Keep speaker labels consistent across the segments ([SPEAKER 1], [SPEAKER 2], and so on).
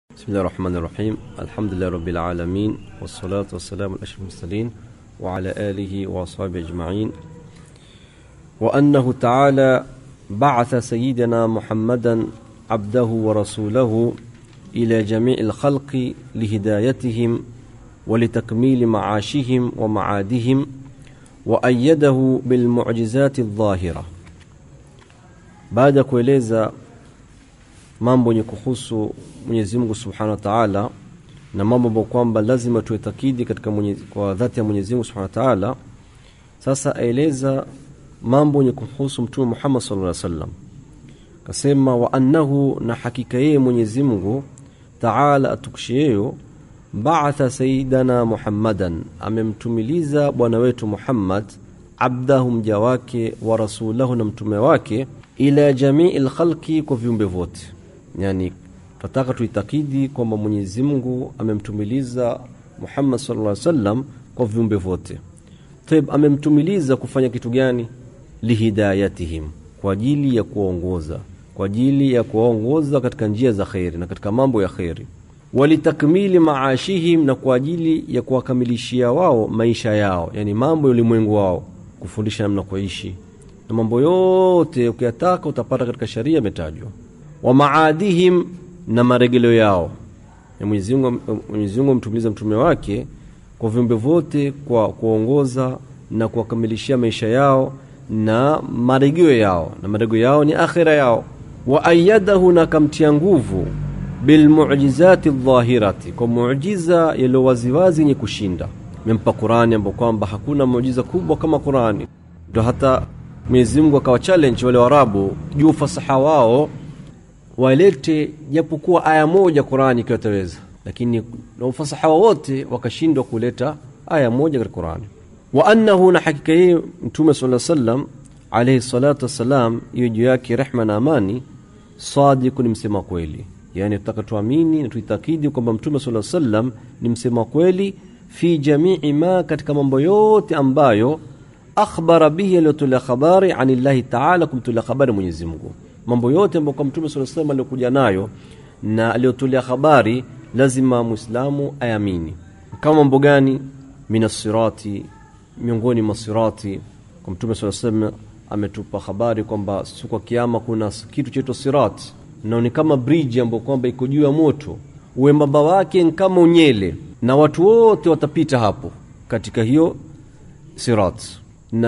[SPEAKER 1] بسم الله الرحمن الرحيم الحمد لله رب العالمين والصلاة والسلام على أشرف المرسلين وعلى آله وأصحابه أجمعين وأنه تعالى بعث سيدنا محمدا عبده ورسوله إلى جميع الخلق لهدايتهم ولتكميل معاشهم ومعادهم وأيده بالمعجزات الظاهرة baada ya kueleza mambo yenye kuhusu Mwenyezi Mungu Subhanahu wa Ta'ala na mambo ambayo kwamba lazima tuetakidi katika mwenye, kwa dhati ya Mwenyezi Mungu Subhanahu wa Ta'ala sasa aeleza mambo yenye kuhusu Mtume Muhammad sallallahu alaihi wasallam kasema wa annahu na hakika yeye Mwenyezi Mungu Ta'ala atukshieyo ba'atha sayyidana Muhammadan amemtumiliza bwana wetu Muhammad abdahu mja wake wa rasulahu na mtume wake ila jamii lkhalqi kwa viumbe vyote yani tunataka tuitakidi kwamba Mwenyezi Mungu amemtumiliza Muhammad sallallahu alaihi wasallam kwa viumbe vyote Taib amemtumiliza kufanya kitu gani lihidayatihim kwa ajili ya kuwaongoza kwa ajili ya kuwaongoza katika njia za kheri na katika mambo ya kheri walitakmili maashihim na kwa ajili ya kuwakamilishia wao maisha yao yani mambo ya ulimwengu wao kufundisha namna kuishi na mambo yote ukiyataka utapata katika sharia imetajwa wa maadihim na maregeleo yao Mwenyezi Mungu amtumiliza mtume wake kwa viumbe vyote kwa kuongoza na kuwakamilishia maisha yao na maregeo yao na maregeo yao ni akhira yao wa ayadahu na kamtia nguvu bilmu'jizati dhahirati kwa muujiza yaliyo waziwazi yenye kushinda mempa Qurani ambapo kwamba hakuna muujiza kubwa kama Qurani ndio hata Mwenyezi Mungu akawa challenge wale Waarabu juu fasaha wao walete japokuwa aya moja Qurani ikiwa taweza lakini na ufasaha wote wakashindwa kuleta aya moja katika Qurani wa annahu na hakika yeye mtume sallallahu alaihi wasallam alayhi salatu wassalam hiyo juu yake rehma na amani sadiq ni msema kweli yani tutaka tuamini na tuitakidi kwamba mtume sallallahu alaihi wasallam ni msema kweli fi jamii ma katika mambo yote ambayo akhbara bihi aliyotolea habari anillahi taala kumtolea habari Mwenyezi Mungu mambo yote ambayo kwa mtume sallallahu alaihi wasallam aliyokuja nayo na aliyotolea habari lazima muislamu ayamini kama mambo gani minasirati miongoni mwa sirati kwa mtume sallallahu alaihi wasallam ametupa habari kwamba siku ya kiyama kuna kitu chaitwa sirat na ni kama bridge ambayo kwamba iko juu ya moto uembamba wake ni kama unyele na watu wote watapita hapo katika hiyo sirat na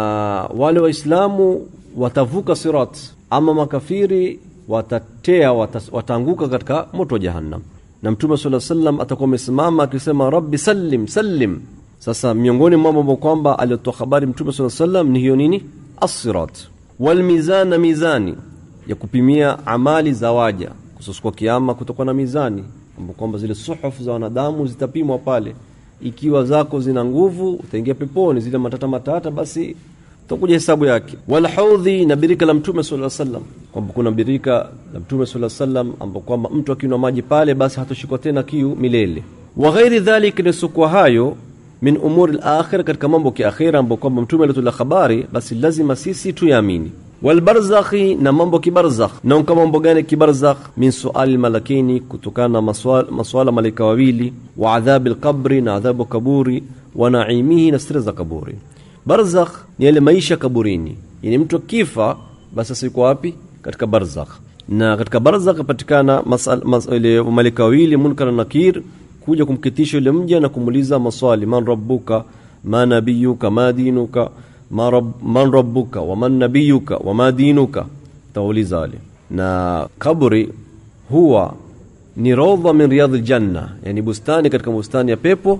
[SPEAKER 1] wale waislamu watavuka sirat ama makafiri watatea wataanguka katika moto wa jahannam na mtume sala sallam atakuwa amesimama akisema rabbi sallim sallim sasa miongoni mwa mambo kwamba aliotoa habari mtume sala sallam ni hiyo nini asirat walmizan na mizani ya kupimia amali za waja kususkwa kiama kutokuwa na mizani kwamba zile suhufu za wanadamu zitapimwa pale ikiwa zako zina nguvu utaingia peponi zile matata matata basi utakuja hesabu yake wal haudhi na birika la mtume sallallahu alaihi wasallam kwamba kuna birika la mtume sallallahu alaihi wasallam ambapo kwamba mtu akinywa maji pale basi hatoshikwa tena kiu milele wa ghairi dhalik nisukwa hayo min umuri al-akhir katika mambo ya akhira ambapo kwamba mtume alitoa habari basi lazima sisi tuyaamini walbarzakhi na mambo kibarzakh na kama mambo gani kibarzakh min suali malakini kutokana na maswala, maswala malaika wawili wa adhabi alqabri na adhabu kaburi wa naimihi na siri za kaburi barzakh ni yale maisha kaburini yani mtu akifa basi sasa yuko wapi katika barzakh na katika barzakh patikana ile malaika wawili munkar na nakir kuja kumkitisha yule mja na kumuuliza maswali man rabbuka ma nabiyuka ma dinuka ma rab, man rabbuka wa man nabiyuka wa ma dinuka tauliza wale na kaburi huwa ni rawdha min riyadh aljanna yani bustani katika bustani ya pepo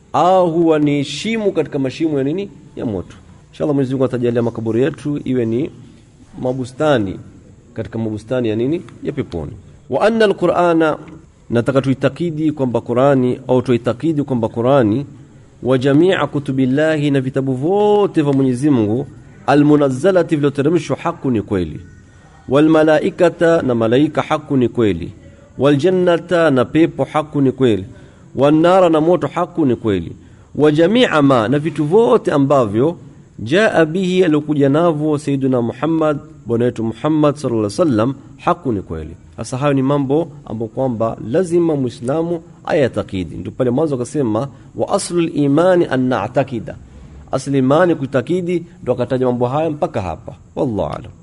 [SPEAKER 1] au huwa ni shimu katika mashimo ya nini ya moto inshallah Mwenyezi Mungu atajalia makaburi yetu iwe ni mabustani katika mabustani ya nini ya peponi wa anna alqur'ana nataka tuitakidi kwamba Qur'ani au tuitakidi kwamba Qur'ani wa jamia kutubillahi na vitabu vyote vya Mwenyezi Mungu almunazzalati vilivyoteremshwa haku ni kweli walmalaikata na malaika haku ni kweli waljannata na pepo haku ni kweli wanara na moto haku ni kweli wa jamia ma na vitu vyote ambavyo jaa bihi aliokuja navyo sayyiduna Muhammad bwana wetu Muhammad sallallahu alaihi wasallam haku ni kweli sasa hayo ni mambo ambayo kwamba lazima muislamu ayatakidi ndio pale mwanzo akasema wa aslul imani an na'takida asli imani kuitakidi ndo akataja mambo haya mpaka hapa wallahu alam